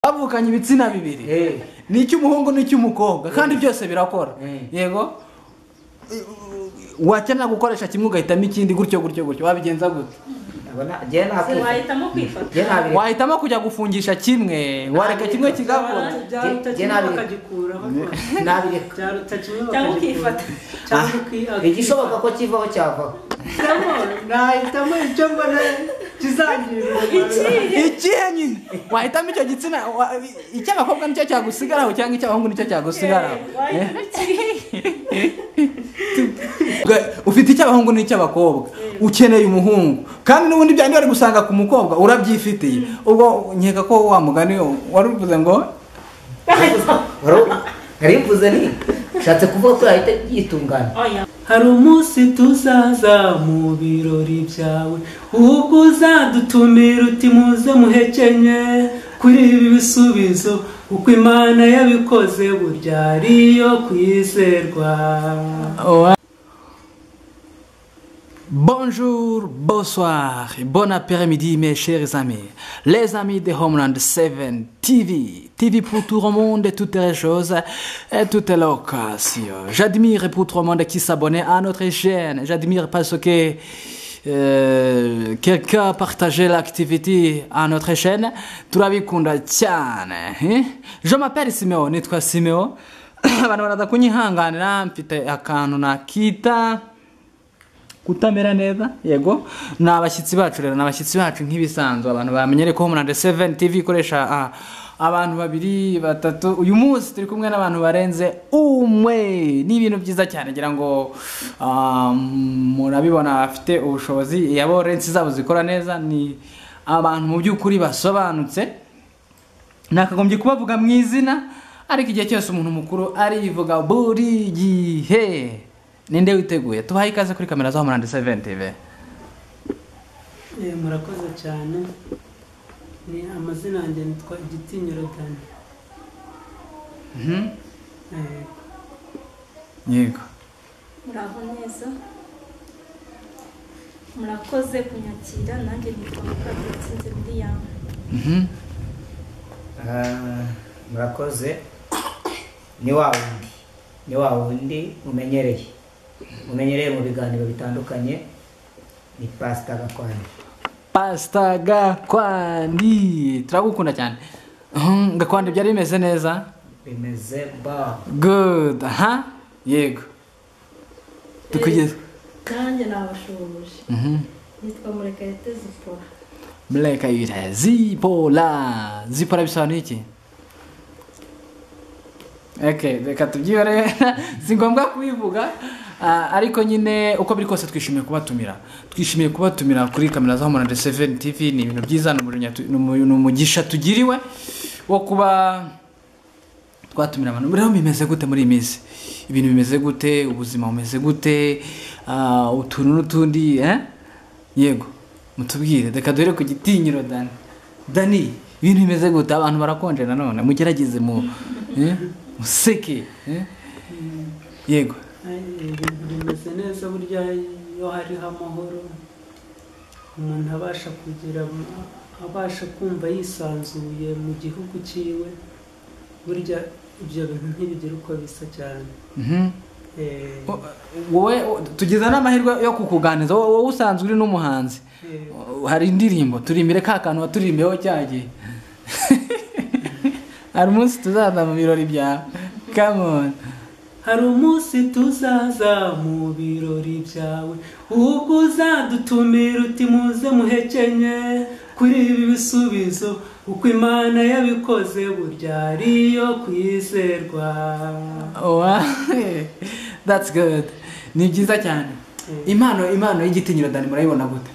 havukanye ibitsina bibiri Eh. ni icy'umuhungu n'icy'umukobwa kandi byose birakora Eh. yego wakenera gukoresha kimwe ugahitamo ikindi gutyo gutyo gutyo wabigenza gute Aba na- njyewe nta Se kwifuza. wahitamo Njyewe kwifata nta biri- wahitamo kujya gufungisha kimwe wareka kimwe kigakora byaruta kimwe bakagikuraho nta biri- byaruta kimwe cyangwa bakagikuraho ukifata cyangwa Ah, uki- igishoboka ko kivaho cyavaho ukihitamo nahitamo icyo mbona kizangirira Iki? ikihe nyine wahitamo icyo gitsina wa- icy'abakobwa nicyo cyagusigaraho cyangwa icy'abahungu nicyo cyagusigaraho Eh? wahitamo kiriya Bwa- ufite icy'abahungu n'icy'abakobwa ukeneye umuhungu kandi n'ubundi bya bari gusanga ku mukobwa urabyifitiye ubwo nkeka ko wa mugani wari uvuze ngo Wari- narimvuze ni nshatse kuvuga ko yahita yitungana oya hari umunsi tuzaza mu birori byawe ubwo uzadutumira uti muze muhekenye kuri ibi bisubizo uko imana yabikoze burya ari iyo kwizerwa bonjour bonsoir bon après-midi mes chers amis les amis de homeland 7 TV TV pour tout le monde et toutes les choses et toutes les occasions j'admire pour tout le monde qui s'abonne à notre chaîne j'admire parce que euh, quelqu'un a partagé l'activité à notre chaîne turabikunda cyane eh? je m'appelle Simeo nitwa Simeo abantu baraza kunyihanganira mfite akantu nakita kutamera neza yego ni abashyitsi bacu rero ni abashyitsi bacu nk'ibisanzwe abantu bamenyere ko homeland 7 tv ikoresha ah, abantu babiri batatu uyu munsi turi kumwe n'abantu barenze umwe ni ibintu byiza cyane ngira ngo ah, murabibona bafite ubushobozi yabo rensi zabo zikora neza ni abantu mu by'ukuri basobanutse nakagombye kubavuga mu izina ariko igihe cyose umuntu mukuru arivuga buri gihe ninde witeguye tubahe ikaze kuri kamera za homeland 7 tv Eh, murakoze cyane ni amazina yanjye nitwa igitinyiro dani Mhm. Eh, yego muraho neza murakoze kunyakira nanjye nitwa mukadutsinze william Mhm. Ah, murakoze ni wa wundi ni wa wundi mumenyereye mumenyereye mu biganiro bitandukanye ni pasita gakwanya pasita gakwandi turagukunda cyane Mhm, gakwandi byari bimeze neza bimeze ba good aha yego tukugeze nanjye nabashoboje Mhm. nitwa murekayete zipora mureka yira zipola zipola bisobanuye iki Okay, reka tubyibare si ngombwa kubivuga ah, ariko nyine uko biri kose twishimiye kubatumira twishimiye kubatumira kuri kamera za homeland 7 tv ni ibintu byiza ni umujinya tu- ni umu- ni umugisha tugiriwe wo kuba twatumira abantu rero bimeze gute muri iyi minsi ibintu bimeze gute ubuzima bumeze gute ah, utuntu n'utundi eh? yego mutubwire reka duhere ku gitinyiro dani dani ibintu bimeze gute abantu barakonje nanone mugerageze mu eh? museke eh? yego Ay, ibintu bimeze neza burya iyo hariho amahoro umuntu abasha kugira abasha kumva yisanzuye mu gihugu cyiwe burya ibyo bintu ntibigira uko bisa cyane Mhm. Eh, O- wowe o- tugize n'amahirwe yo kukuganiriza wowe wowe usanzwe uri n'umuhanzi eh, O- hari indirimbo turimbire ka kantu waturimbeho cya gihe hari umunsi tuzaza mu birori byawe kamoni hari umunsi tuzaza mu birori byawe ubwo uzadutumira uti muze muhekenye kuri ibi bisubizo uko imana yabikoze burya ari iyo kwizerwa Wow, that's good. Ni byiza cyane. Mm. Impano impano y'igitinyiro Dani murayibona gute?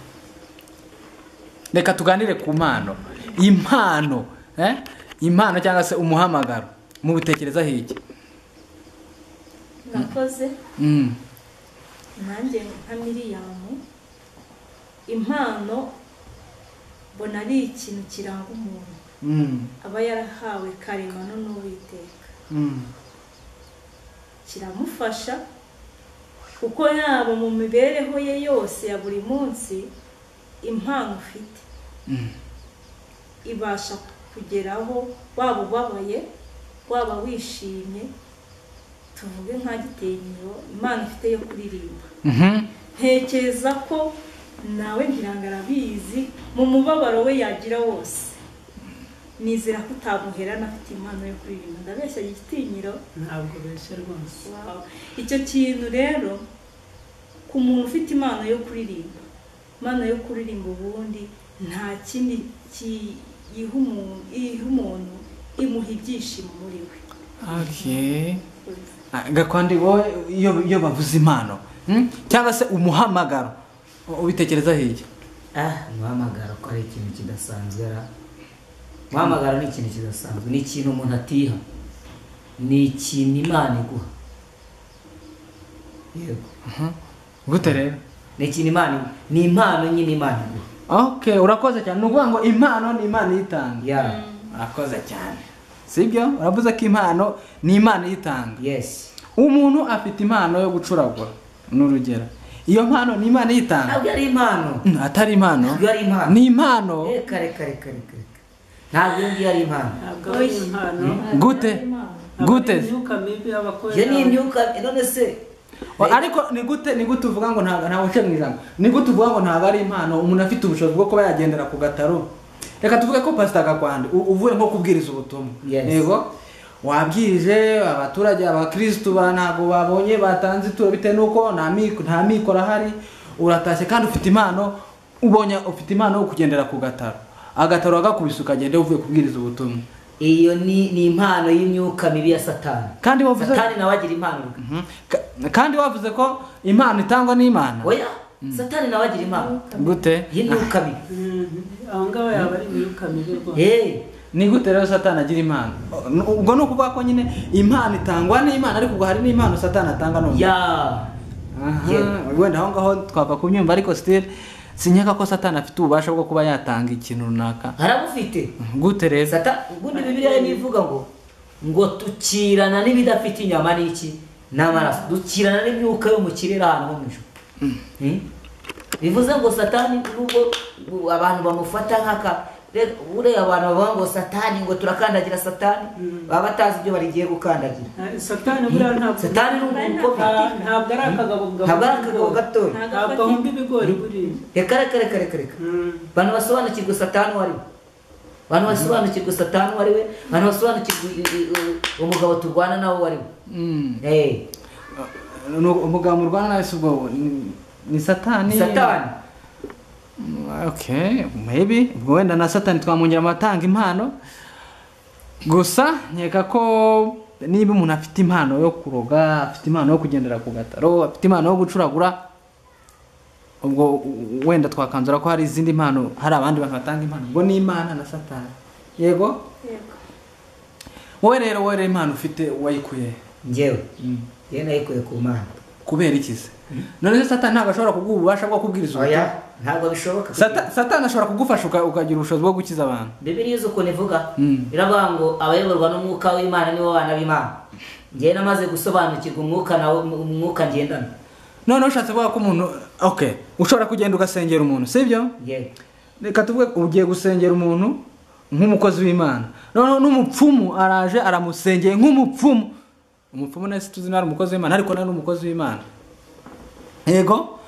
Reka tuganire ku mpano. Impano, eh? Impano cyangwa se umuhamagaro. Mu bitekereza hiki. murakoze Mm. nanjye nka miriyamu impano mbona ari ikintu kiranga umuntu Mm. aba yarahawe karemano n'uwiteka Mm. kiramufasha kuko yaba mu mibereho ye yose ya buri munsi impano ufite Mm. ibasha kugeraho waba ubabaye waba wishimye tuvuge nka gitenyero imana ifite yo kuririmba Mhm. ntekereza ko nawe ngirango arabizi mu mubabaro we yagira wose nizera ko utamuherana afite impano yo kuririmba ndabeshya igitinyiro ntabwo beshya rwose Wow. icyo kintu rero ku muntu ufite impano yo kuririmba impano yo kuririmba ubundi nta kindi kiyiha umuntu iha umuntu imuha ibyishimo muri we Okay. Ah, gakwandi wowe iyo iyo bavuze impano hmm? cyangwa se umuhamagaro u- ubitekereza hirya ah umuhamagaro ko ari ikintu kidasanzwe ra umuhamagaro ni ikintu kidasanzwe ni ikintu umuntu atiha ni ikintu imana iguha yego gute rero ni ikintu imana iguha ni impano nyine imana iguha okay urakoze cyane ni ukuvuga ngo impano ni imana iyitanga ya urakoze cyane sibyo uravuze ko impano ni imana iyitanga yesi umuntu afite impano yo gucuragura ni urugero iyo mpano ni imana iyitanga ntabwo ari impano Mm, atari impano ntabwo ari impano ni impano reka reka reka reka reka ntabwo iyo ngiyo ari impano ntabwo ari impano Gute? ntabwo Gute? ari imyuka mibi aba akorera iyo ni imyuka none se Wa- ariko ni gute ni gute uvuga ngo ntabwo ntabwo uciye mu ijambo ni gute uvuga ngo ntabwo ari impano umuntu afite ubushobozi bwo kuba yagendera ku gataro reka tuvuge ko pasita gakwandi u- uvuye nko kubwiriza ubutumwa Yes. yego wabwirije abaturage abakirisitu ba ntabwo babonye batanze ituro bitewe n'uko nta miko nta mikoro ahari uratashye kandi ufite impano ubonye ufite impano yo kugendera ku gataro agataro wagakubise ukagenda uvuye kubwiriza ubutumwa iyo ni ni impano y'imyuka mibi ya satani kandi wavuze satani nawe agira impano reka. Mhm. Ka- kandi wavuze ko impano itangwa n'imana oya satani nawe agira impano gute iyi myuka mibi Mhm. aho ngaho yaba ari imyuka mibi rwose Hey, ni gute rero satani agira impano ubwo ni ukuvuga ko nyine impano itangwa n'imana ariko ubwo hari n'impano satani atanga none ya Aha, Yeah. wenda aho ngaho twapfa kubyumva ariko sitire sinyaka ko satani afite ububasha bwo kuba yatanga ikintu runaka harabufite gute rero Sata- ubundi bibiliya ntivuga ngo ngo tukirana n'ibidafite inyama n'iki n'amaraso dukirana n'imyuka yo mu kirere ahantu ho mu ijuru Hmm? bivuze ngo satani nubwo ubu abantu bamufata nk'aka re- buriya abantu bavuga ngo satani ngo turakandagira satani baba batazi ibyo barigiye gukandagira Nta- satani buriya ntabwo satani ni umukobwa nta- ntabwo ari akagabo ntabwo ari akagabo gatoya Ntabwo ntabwo ahumba ibigori buriya reka reka reka reka reka Mhm. abantu basobanukirwa satani uwo ari we abantu basobanukirwa satani uwo ari we abantu basobanukirwa i- i- u- umugabo turwana nawe uwo ari we Mm. Eh, Ni umugabo murwana nawe si ubwo ni- ni satani satani okay maybe ubwo wenda na satani twamwongera amatanga impano gusa nkeka ko niba umuntu afite impano yo kuroga afite impano yo kugendera ku gataro afite impano yo gucuragura ubwo u- wenda twakanzura ko hari izindi mpano hari abandi bantu batanga impano ubwo ni imana na satani yego Yego. wowe rero wowe rero impano ufite wayikuye njyewe ye nayikuye ku mana kubera ikize none se satani ntabwo ashobora kuguha ububasha bwo kubwiriza ubutumwa. oya ntabwo bishoboka Sata- satani ashobora kugufasha uka- ukagira ubushobozi bwo gukiza abantu bibiliya izi ukuntu ivuga Mm. iravuga ngo abayoborwa n'umwuka w'imana nibo bana b'imana njyewe namaze gusobanukirwa umwuka nawe umwuka ngendana noneho ushatse kuvuga ko umuntu okay ushobora kugenda ugasengera umuntu sibyo yewe reka tuvuge ko ugiye gusengera umuntu nk'umukozi w'imana noneho n'umupfumu araje aramusengeye nk'umupfumu umupfumu nese tuzi nawe ari umukozi w'imana ariko nawe ni umukozi w'imana yego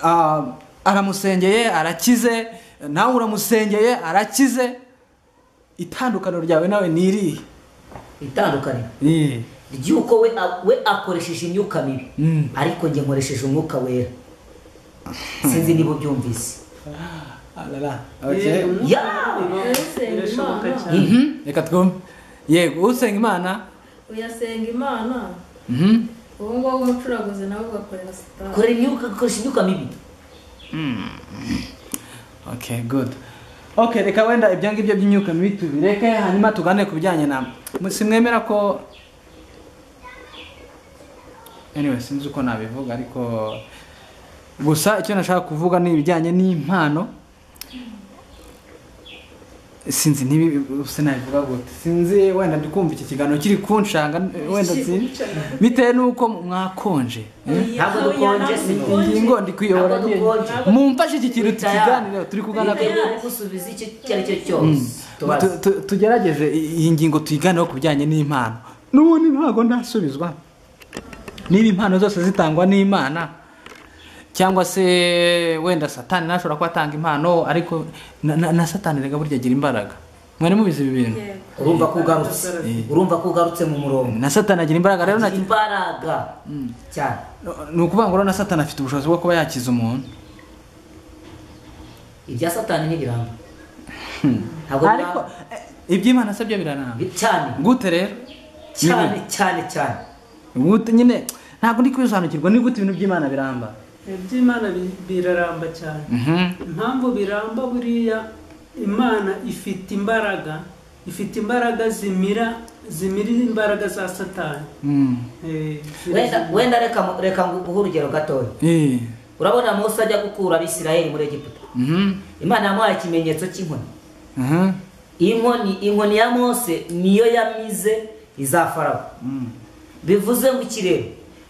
ah, aramusengeye arakize nawe uramusengeye arakize itandukaniro ryawe nawe ni irihe itandukanye Eh, ry'uko we, a- we akoresheje imyuka mibi Mm. ariko njye nkoresheje umwuka wera sinzi niba ubyumvise alala, Eh, okay. umwuka Yeah. mubi Ese birashoboka Imana. cyane Mhm, reka twumve yego usenga imana uyasenga imana Mhm. uwo nguwo w'umucuraguzi nawe ugakorera sitari korera imyuka ukoresha imyuka mibi okay good okay reka wenda ibyo ngibyo by'imyuka mibi tubireke hanyuma tugane ku bijyanye na simwemera ko anyway sinzi uko nabivuga ariko gusa icyo nashaka kuvuga ni ibijyanye n'impano sinzi nibi usa nabivuga gute sinzi wenda ndi kumva iki kiganiro kiri kunshanga wenda sinzi bitewe n'uko mwakonje eh? Ntabwo dukonje, si ingingo ndi kuyobora Ntabwo nyine dukonje. mumfashe iki kintu Twitaya. tukiganire turi kugana ku Twitaya, gusubiza icyo icyo ari cyo cyose tubaze Tu- tu- tugerageze i- iyi ngingo tuyiganeho ku bijyanye n'impano n'ubundi ntabwo ndasubizwa niba impano zose zitangwa n'imana cyangwa se wenda satani ntashobora kuba atanga impano ariko na, na, na satani rega burya agira imbaraga mwari mubizi ibi bintu yego urumva ko ugarutse urumva ko ugarutse mu murongo na satani agira imbaraga rero na- Agira imbaraga cyane ni ukuvuga ngo rero na satani afite ubushobozi bwo kuba yakiza umuntu ibya satani ntibiramba ntabwo ariko biramba. eh, iby'imana se byo biranamba cyane gute rero cyane cyane cyane gute nyine ntabwo ndi kubisobanukirwa ni gute ibintu by'imana biramba iby'imana bi- biraramba cyane Mhm. impamvu biramba buriya imana ifite imbaraga ifite imbaraga zimira zimira imbaraga za satani Mm. Eh, wenda wenda reka mu- reka nguhe urugero gatoya Eh. urabona mose ajya gukura abisirayeli muri egiputa Mhm. imana yamuhaye ikimenyetso cy'inkoni Mhm. inkoni inkoni ya mose niyo yamize iza farawo bivuze ngo ikirere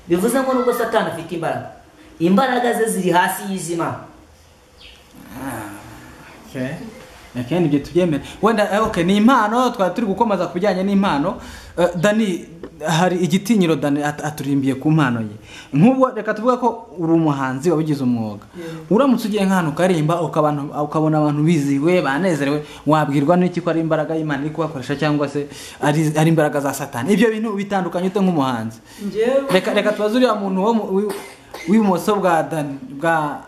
bivuze ngo nubwo satani afite imbaraga imbaraga ze ziri hasi y'izimana Okay. Okay, nibyo tubyemere wenda eh, okay ni impano twari turi gukomaza ku bijyanye n'impano Eh, dani hari igitinyiro dani at- aturimbiye ku mpano ye nk'ubwo reka tuvuge ko uri umuhanzi wabigize umwuga uramutse ugiye nk'ahantu ukaririmba ukabana- ukabona abantu bizihiwe banezerewe wabwirwa n'iki ko ari imbaraga y'imana iri kubakoresha cyangwa se ari ari imbaraga za satani ibyo bintu bitandukanye ute nk'umuhanzi njyewe reka reka tubaze uriya muntu wo mu- w'i- w'ibumoso bwa dani bwa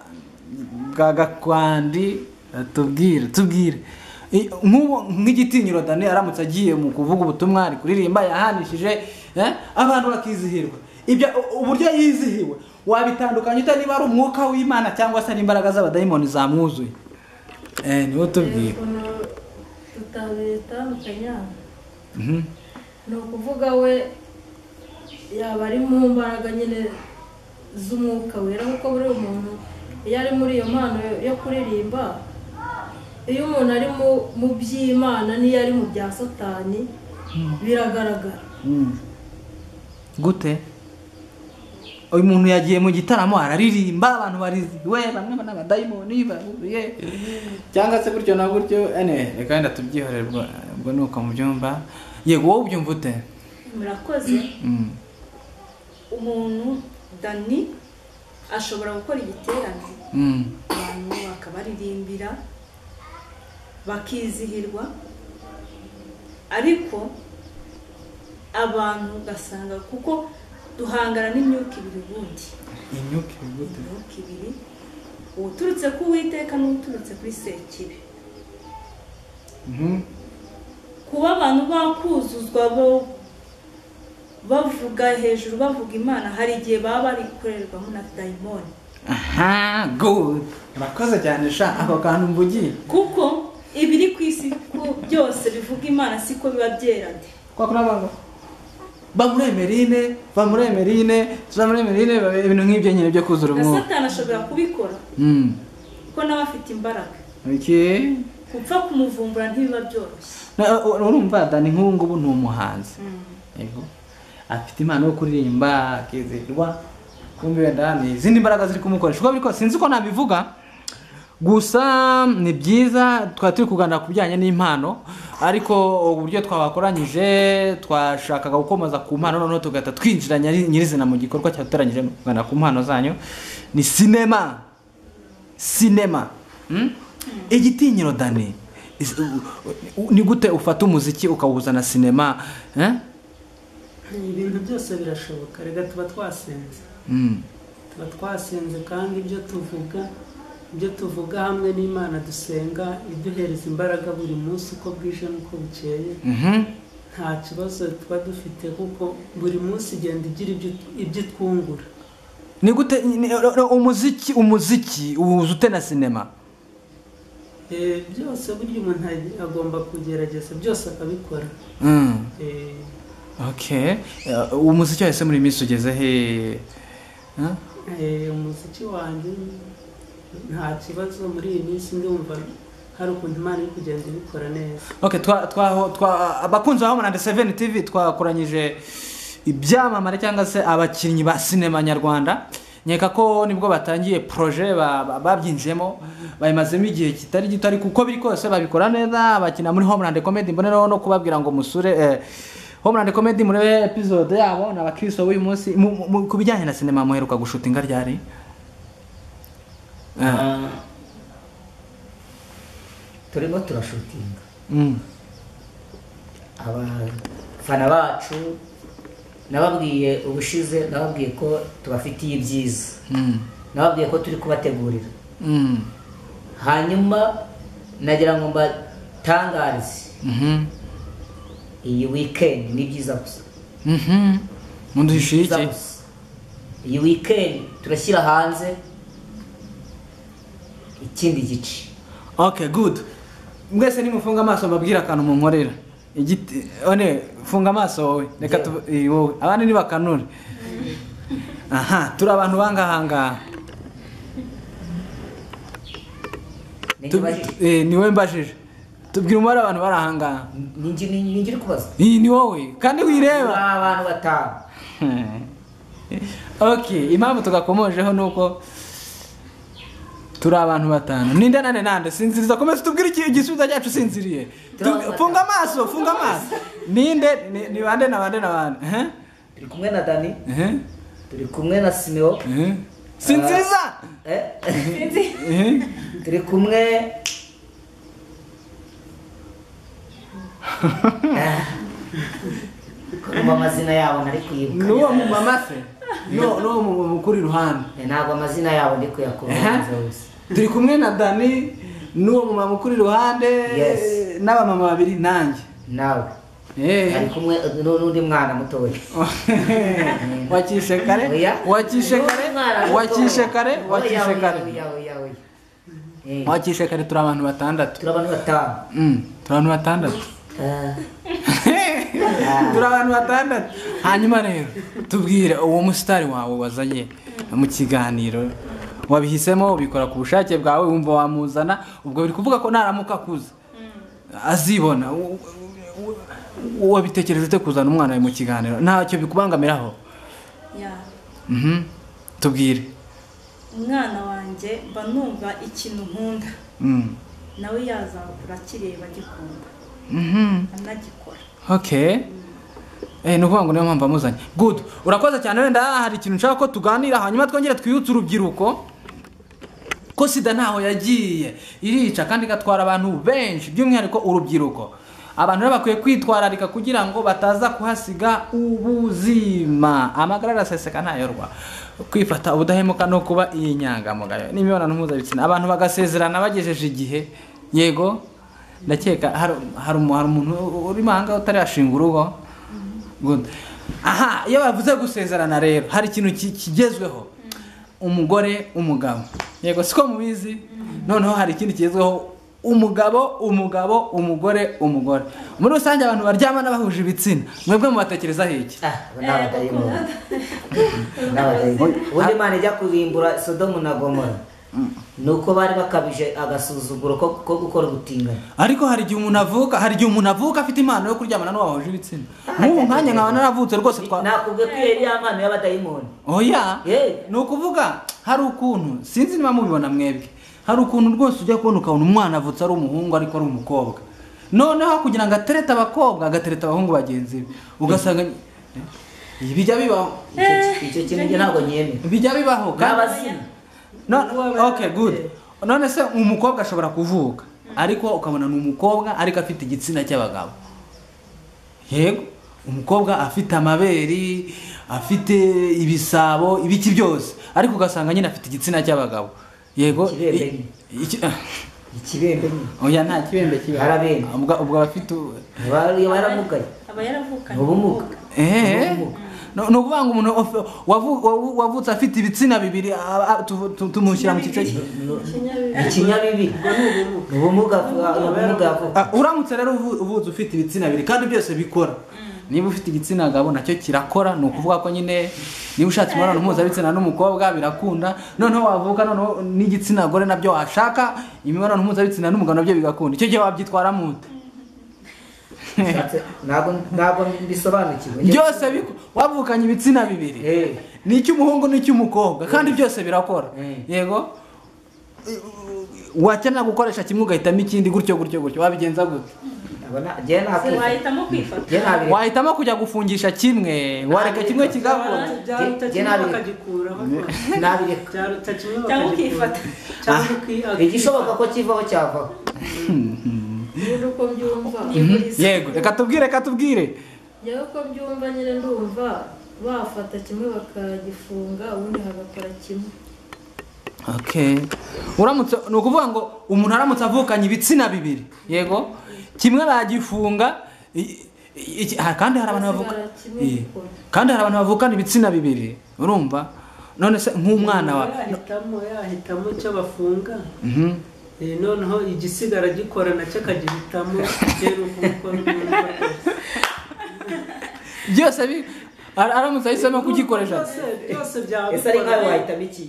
bwa gakwandi eh, tubwire tubwire I- nk'ubu nk'igitinyiro dani aramutse agiye mu kuvuga ubutumwa ari kuririmba yahanishije eh, abantu bakizihirwa ibyo u- uburyo yizihiwe wabitandukanya ute niba ari umwuka w'imana cyangwa se ari imbaraga z'abadayimoni zamwuzuye eh, niwe reba tubwire ukuntu tutabitandukanya Mhm. ni ukuvuga we yaba ari mu mbaraga nyine z'umwuka wera kuko buriya umuntu iyo ari muri iyo mpano yo kuririmba iyo umuntu ari mu- mu by'imana n'iyo ari mu bya satani biragaragara Mm. gute uyu muntu yagiye mu gitaramo araririmba abantu barizihiwe bamwe ni abadayimoni bahuriye cyangwa se gutyo na gutyo ene reka wenda tubyihorerwa ubwo ni uko mubyumva yego wowe ubyumva ute murakoze Mm. umuntu dani ashobora gukora igiterane Mm. abantu bakabaririmbira bakizihirwa ariko abantu ugasanga kuko duhangana n'imyuka ibiri ubundi inyuka iri gute imyuka ibiri uturutse ku uwiteka n'uturutse kuri sekibi Mhm. kuba abantu bakuzuzwa bo bavuga hejuru bavuga imana hari igihe baba bari gukorerwamo na dayimoni aha good murakoze cyane sha ako kantu mvugiye kuko ibiri ku isi ku- byose bivuga imana siko biba byerade kwa kuri abantu bamuri emerine bamuri emerine tuzamuri emerine ibintu nk'ibyo nyine byo kuzura na umwuka satani ashobora kubikora Mm. kuko nawe afite imbaraga Okay. gupfa kumuvumbura ntibiba byoroshye Na- u- urumva dani nk'ubu ngubu ni umuhanzi Yego. afite impano yo kuririmba akizerwa kumbe wenda ni izindi mbaraga ziri kumukoresha uko biri kose sinzi uko nabivuga gusa ni byiza twari turi kuganira ku bijyanye n'impano ariko uburyo twabakoranyije twashakaga gukomeza ku mpano noneho tugahita twinjira nyiri- nyirizina mu gikorwa cyadutoranyije no kuganira ku mpano zanyu ni sinema sinema Mm? igitinyiro dani Is- u- u- ni gute ufata umuziki ukawuza na sinema eh? ibintu byose birashoboka reka tuba twasenze Mm. tuba twasenze kandi ibyo tuvuga ibyo tuvuga hamwe n'imana dusenga iduhereza imbaraga buri munsi uko bwije n'uko bukeye Mhm. nta kibazo tuba dufite kuko buri munsi igenda igira ibyo- ibyo itwungura ni gute ni- ni- umuziki umuziki uwuza ute na sinema Eh, byose burya umuntu ag- agomba kugerageza byose akabikora Mm. Eh, okay Eh, umuziki wahise muri minsi ugeze he Eh? eh, umuziki wanjye nta kibazo muri iyi minsi ndumva hari ukuntu imana iri kugenda ibikora neza okay twa twa twa abakunzi ba Homeland 7 TV twakoranyije ibyamamare cyangwa se abakinnyi ba sinema nyarwanda nkeka ko nibwo batangiye proje ba- ba- babyinjiyemo bayimazemo igihe kitari gito ariko uko biri kose babikora neza bakina muri Homeland Comedy mboneraho no kubabwira ngo musure eh, Homeland Comedy muri episode yabo na bakristo b'uyu munsi mu- mu- mu- ku bijyanye na sinema muheruka gushutinga ryari Eh, Ah. turimo turashutinga mm. abafana bacu nababwiye ubushize nababwiye ko tubafitiye ibyiza Mm. nababwiye ko turi kubategurira Mm. hanyuma nagira ngo mbatangarize Mhm. iyi wikendi ni byiza gusa Mhm. Mundo Byiza Ishiki. gusa. iyi wikendi turashyira hanze ikindi gice Okay, good. Mwese nimufunga amaso mbabwira akantu munkorera. Igiti one funga amaso wowe. Reka tu eh, wowe. Abandi nibakanure. Aha, turi abantu bangahanga. Tu- Nijye eh, Ni wowe mbajije. Tubwira umubare abantu barahanga. ngiri kubaza Iyi ni wowe kandi wireba. Ni abantu batanu okay impamvu tugakomojeho ni uko turi abantu batanu ninde nane nande sinziriza komeza utubwire iki- igisubizo cyacu usinziriye Tu- Turi abantu funga amaso funga amaso ninde ni- ni bande na bande na bande Eh? turi kumwe na dani Eh? turi kumwe na simeo Eh? sinziza Eh? Eh? turi kumwe kumva amazina yabo ntari ni uwo mu kuyibuka mama se ni uwo ni uwo mu mu- mukuru iruhande ntabwo amazina yabo ndi kuyakumva gusa turi kumwe na dani n'uwo mu mama ukuri iruhande Yes. n'abamama babiri nanjye nawe Eh. ari kumwe n'u- n'undi mwana mutoya wakishe kare Oya. wakishe N'undi mwana kare mutoya. wakishe kare Oya, wakishe oya, kare oya, oya, oya. Eh, wakishe kare turi abantu batandatu turi abantu batanu Mm, turi abantu batandatu Ah, turi abantu batandatu hanyuma rero tubwire uwo musitari wawe wazanye mu kiganiro wabihisemo ubikora ku bushake bwawe wumva wamuzana ubwo biri kuvuga ko naramuka akuze azibona U- u- u- wabitekereje ute kuzana umwana wawe mu kiganiro ntacyo bikubangamiraho ya Mhm. tubwire umwana wanjye mba numva ikintu nkunda Mm. nawe yazakura akireba agikunda Mhm. anagikora Okay. Eh, ni ukuvuga ngo niyo mpamvu amuzanye good urakoze cyane wenda hari ikintu nshaka ko tuganira hanyuma twongere twibutse urubyiruko ko sida ntaho yagiye irica kandi igatwara abantu benshi by'umwihariko urubyiruko abantu rero bakwiye kwitwararika kugira ngo bataza kuhasiga ubuzima amagara araseseka ntayorwa kwifata ubudahemuka no kuba inyangamugayo n'imibonano mpuzabitsina abantu bagasezerana bagejeje igihe yego ndakeka hari hari umu- hari umuntu urimo aha ngaha utarashinga urugo Good. aha iyo bavuze gusezerana rero hari ikintu ki- kigezweho umugore umugabo yego siko mubizi noneho hari ikindi kigezweho umugabo umugabo umugore umugore muri rusange abantu baryamana bahuje ibitsina mwebwe mubatekerezaho iki ah, abo ni abadayimoni. Ni abadayimoni. ubundi imana ijya kurimbura sodomu na gomora ni uko bari bakabije agasuzuguro ko ko gukora ubutinganyi ariko hari igihe umuntu avuka hari igihe umuntu avuka afite impano yo kuryamana n'uwo bahuje ibitsina nk'ubu nkanya nkaba naravutse rwose twa nakubwiye ko iyo ari ya mpano y'abadayimoni oya Eh. ni ukuvuga hari ukuntu sinzi niba mubibona mwebwe hari ukuntu rwose ujya kubona ukabona umwana avutse ari umuhungu ariko ari umukobwa noneho kugira ngo aterete abakobwa agatereta abahungu bagenzi be ugasanga Eh, bijya bibaho Icyo- icyo kintu njye ntabwo nyemera bijya bibaho kandi n'abazina No- okay good none se umukobwa ashobora kuvuka ariko ukabona ni umukobwa ariko afite igitsina cy'abagabo yego umukobwa afite amabere afite ibisabo ibiki byose ariko ugasanga nyine afite igitsina cy'abagabo yego Ikibembe. I- iki- ikibembe nyine oya nta kibembe kiba Harabembe. ubwo ubwo abafite u- Aba- baramugaye aba yaravukanye ubumuga Eh, Ubumuga. no- ni ukuvuga ngo umuntu of- wavu- wavu- wavutse afite ibitsina bibiri a- a- tu- tu- tumushyira mu cyiciro cye ikinyabibiri ubumuga ubumuga yavuga Ah, uramutse rero uvu- uvutse ufite ibitsina bibiri kandi byose bikora niba ufite igitsina gabo nacyo kirakora ni ukuvuga ko nyine niba ushatse imibonano mpuzabitsina n'umukobwa birakunda noneho wavuka noneho n'igitsina gore nabyo washaka imibonano mpuzabitsina n'umugabo nabyo bigakunda icyo gihe wabyitwaramo ute Ushatse- ntabwo ntabwo mbisobanukiwe byose biko- wavukanye ibitsina bibiri Eh. ni icy'umuhungu n'icy'umukobwa kandi byose birakora Eh. yego wakenera gukoresha kimwe ugahitamo ikindi gutyo gutyo gutyo wabigenza gute Ntabwo na- njyewe nta Se kwifuza. wahitamo kwifata Njyewe nta biri- wahitamo kujya gufungisha kimwe wareka kimwe kigakora byaruta kimwe bakagikuraho nta biri- byaruta kimwe cyangwa bakagikuraho ukifata cyangwa uki- igishoboka ko kivaho cyavaho ubundi uko mbyumva yego reka tubwire reka tubwire yewe uko mbyumva nyine ndumva bafata kimwe bakagifunga ubundi hagakora kimwe Okay. uramutse ni ukuvuga ngo umuntu aramutse avukanye ibitsina bibiri yego kimwe bagifunga i- i- iki- ah, kandi hari abantu bavuka Basigara kimwe Eh, gikora. kandi hari abantu bavukana ibitsina bibiri urumva none se nk'umwana wa yahitamo yahitamo icyo bafunga Mhm. Eh, noneho igisigara gikora nacyo akagihitamo bitewe n'uko byumva kose. byose bi- ara- aramutse ahisemo kugikoresha Byose- byose ese ari nkawe byabikora wahitamo iki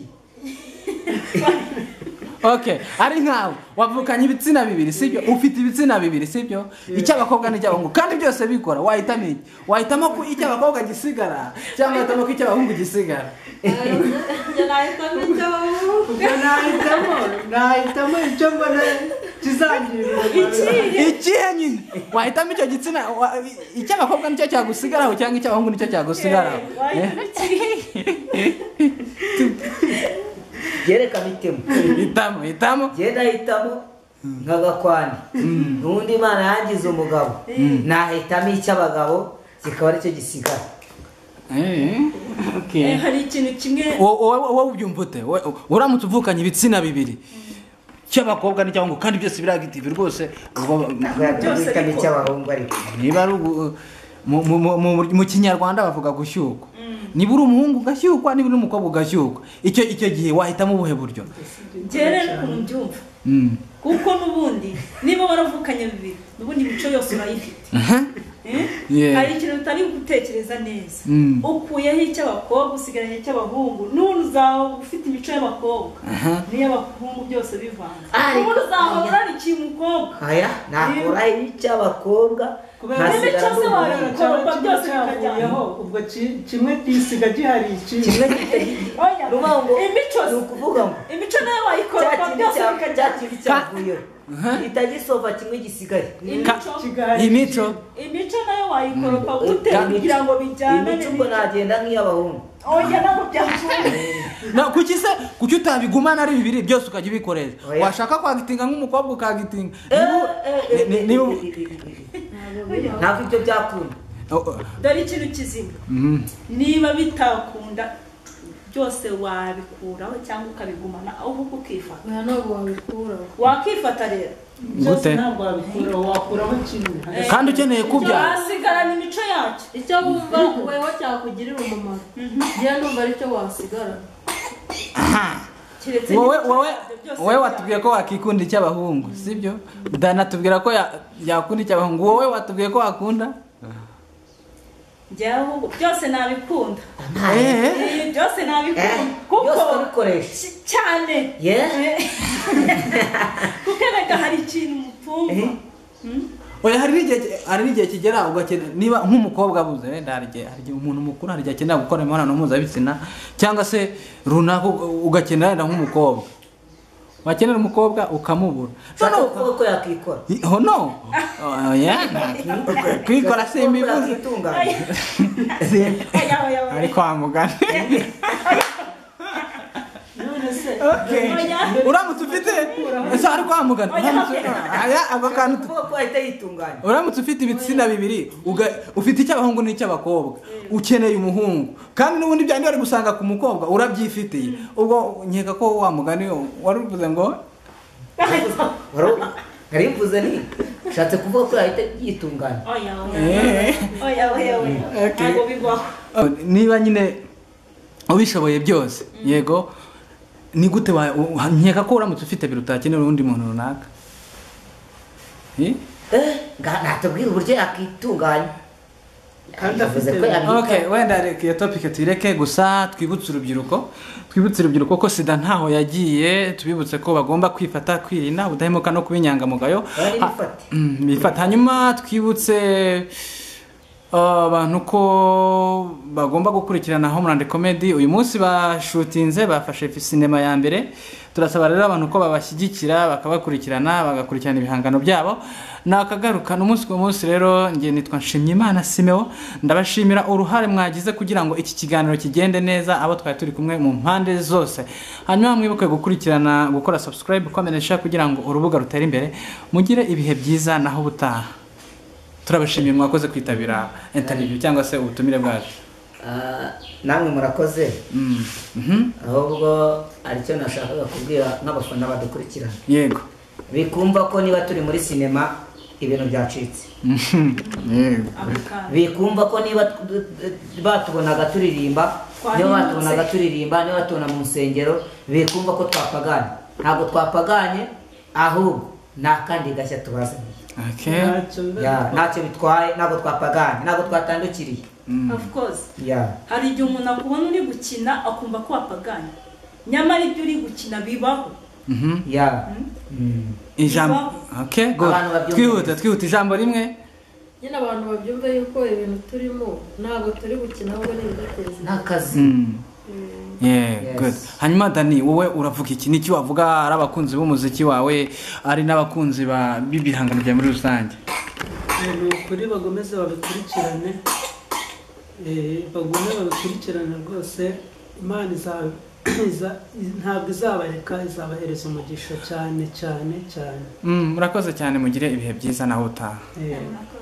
okay ari nkawe wavukanye ibitsina bibiri sibyo ufite ibitsina bibiri sibyo icy'abakobwa n'icy'abahungu kandi byose bikora wahitamo iki wahitamo ko icy'abakobwa gisigara cyangwa wahitamo ko icy'abahungu gisigara njye nahitamo icyo ubwo nahitamo nahitamo icyo mbona kizangirira umumaro. ikihe nyine wahitamo icyo gitsina wa- icy'abakobwa nicyo cyagusigaraho cyangwa icy'abahungu nicyo cyagusigaraho wahitamo iki byerekana itemu Eh, hitamo hitamo njyewe ndahitamo nk'agakwani n'ubundi imana yangize umugabo nahitamo icy'abagabo kikaba aricyo gisigara Eh, okay. Eh, hari ikintu kimwe Wo- wowe wowe ubyumva ute Wowe- uramutse uvukanye ibitsina bibiri cy'abakobwa n'icy'abahungu kandi byose biragitivi rwose ubwo ntabwo yajya Byose guhitamo bikora. icy'abahungu ariko niba ari ugu- mu- mu- mu- mu- mu kinyarwanda bavuga gushyukwa niba uri umuhungu ugashyukwa niba uri umukobwa ugashyukwa icyo icyo gihe wahitamo ubuhe buryo ngere ukuntu mbyumva Mm. kuko n'ubundi niba waravukanye bibiri n'ubundi imico yose urayifite Aha. Eh? Yeah. hari ikintu utari gutekereza neza Mm. ukuyeho icy'abakobwa usigaranye icy'abahungu n'ubu uzaba ufite imico y'abakobwa n'iy'abahungu byose bivanze Ariko- n'ubu uzahora urarikiye umukobwa aya nakora icy'abakobwa Kubera- nkasigara N'imico se n'umuhungu. wayo- Cyaba kimwe byose cyavuyeho, bikajyana. ubwo ki- kimwe gisiga gihari ikindi kimwe gihita- Oya, Ruba ngo imico ni ukuvuga ngo imico nayo cya wayikorwa kindi byose cya- cya bikajyana kindi cyavuyeho itagisova kimwe gisigaye Ka- kigahari imico imico nayo wayikoropa ute Ka- kugira ngo bijyane imico ubwo nagenda nk'iy'abahungu oya ntabwo byakunze Na kuki se kuki utabigumana ari bibiri byose ukajya ubikoresha Oya. washaka kwagitinga nk'umukobwa ukagitinga Eh, eh, Ni- ni- eh, niba- eh, eh, eh, eh. bavuga ntabwo ibyo byakunda Oh, oh. dore ikintu kizima Mhm. niba bitakunda byose wabikuraho cyangwa ukabigumana ahubwo ukifata oya ntabwo wabikuraho wakifata rero byose Gute? ntabwo wabikuraho wakuraho kimwe kandi ukeneye kubyara wasigarana imico yacyo icyo wumva weho cyakugirira umumaro njye ndumva aricyo wasigara keretse wowe imico wowe yabyo byose wowe bya- watubwiye ko wakikunda icy'abahungu sibyo dana tubwira ko ya- yakunda icy'abahungu wowe watubwiye ko wakunda njyewe ahubwo byose nabikunda Eh, Eh, byose nabikunda Eh, kuko byose urabikoresha cy- cyane Yeah. Eh. kuko erega hari ikintu mutumva Eh. Hmm? oya hari n'igihe ki- hari n'igihe kigera ugakenera niba nk'umukobwa abuze wenda hari igihe hari igihe umuntu mukuru hari igihe akenera gukora imibonano mpuzabitsina cyangwa se runaka u- ugakenera wenda nk'umukobwa wakenera umukobwa ukamubura ushaka Noneho- kuvuga ko yakikora Oh no! Oya, kwikora si imibuze. yakitunganya Oya, oya, oya. Ari kwa muganga. none se Okay. Uramutse ufite ese ari kwa muganga. Uramutse aya ako kantu tu- kuvuga ko ahita yitunganya Uramutse ufite ibitsina bibiri, uga- ufite icy'abahungu n'icy'abakobwa, ukeneye umuhungu, kandi n'ubundi byandi bari gusanga ku mukobwa urabyifitiye. Ubwo nkeka ko wa mugani wari uvuze ngo Waro- nari mvuze ni ushatse kuvuga ko yahita yitunganya oya oya Eh. oya oya oya Okay. ntabwo bibaho Oh, niba nyine ubishoboye byose yego ni gute wa- wa- nkeka ko uramutse ufite biro utakenera undi muntu runaka Eh? Eh, nga- natubwira uburyo yakitunganya kandi Yavuze ko afite yabikoze. Okay, wenda reka iyo topic tuyireke gusa twibutse urubyiruko twibutse urubyiruko ko sida ntaho yagiye tubibutse ko bagomba kwifata kwirinda ubudahemuka no kuba inyangamugayo Bari Ha- bifate. Mm, bifata hanyuma twibutse uh, abantu ko bagomba gukurikirana homeland comedy uyu munsi bashutinze bafashe sinema ya mbere turasaba rero abantu ko babashyigikira bakabakurikirana bagakurikirana ibihangano byabo nakagarukana umunsi ku munsi rero nge nitwa nshimyimana simeo ndabashimira uruhare mwagize kugira ngo iki kiganiro kigende neza abo twari turi kumwe mu mpande zose hanyuma mwibuke gukurikirana gukora subscribe komenesha kugira ngo urubuga rutere imbere mugire ibihe byiza naho ubutaha turabashimiye mwakoze kwitabira interview cyangwa se ubutumire bwacu Ah, namwe murakoze Mm, mhm, ahubwo aricyo nashakaga kubwira nk'abafana badukurikirana yego bikumva ko niba turi muri sinema ibintu byacitse Mhm, yego abakanda bikumva ko niba tu- tu- batubonaga turirimba niba Twahindutse. batubonaga turirimba niba batubona mu nsengero bikumva ko twapaganye ntabwo twapaganye ahubwo ni akandi gashya tubazaniye okay ntacyo Ya, ntacyo bitwaye ntabwo twapaganye ntabwo twatandukiriye of course Ya. hari igihe umuntu akubona uri gukina akumva ko wapaganye nyamara ibyo uri gukina bibaho Mhm. Ya. Mm. ijambo okay good Abantu babyumvise. twihuta twihuta ijambo rimwe nyine abantu babyumva yuko ibintu turimo ntabwo turi gukina ahubwo ni ibiduteza ni imbere akazi Mm. Yeah, Yes. good. hanyuma dani wowe uravuga iki niki wavuga ari abakunzi b'umuziki wawe ari n'abakunzi ba- b'ibihangano bya muri rusange Eh, ni ukuri bagomeze babikurikirane Eh, bagume babikurikirane rwose imana iza- iza- ntabwo izabareka izabahereza umugisha cyane cyane cyane Mm, murakoze cyane mugire ibihe byiza naho utaha Eh, Murakoze.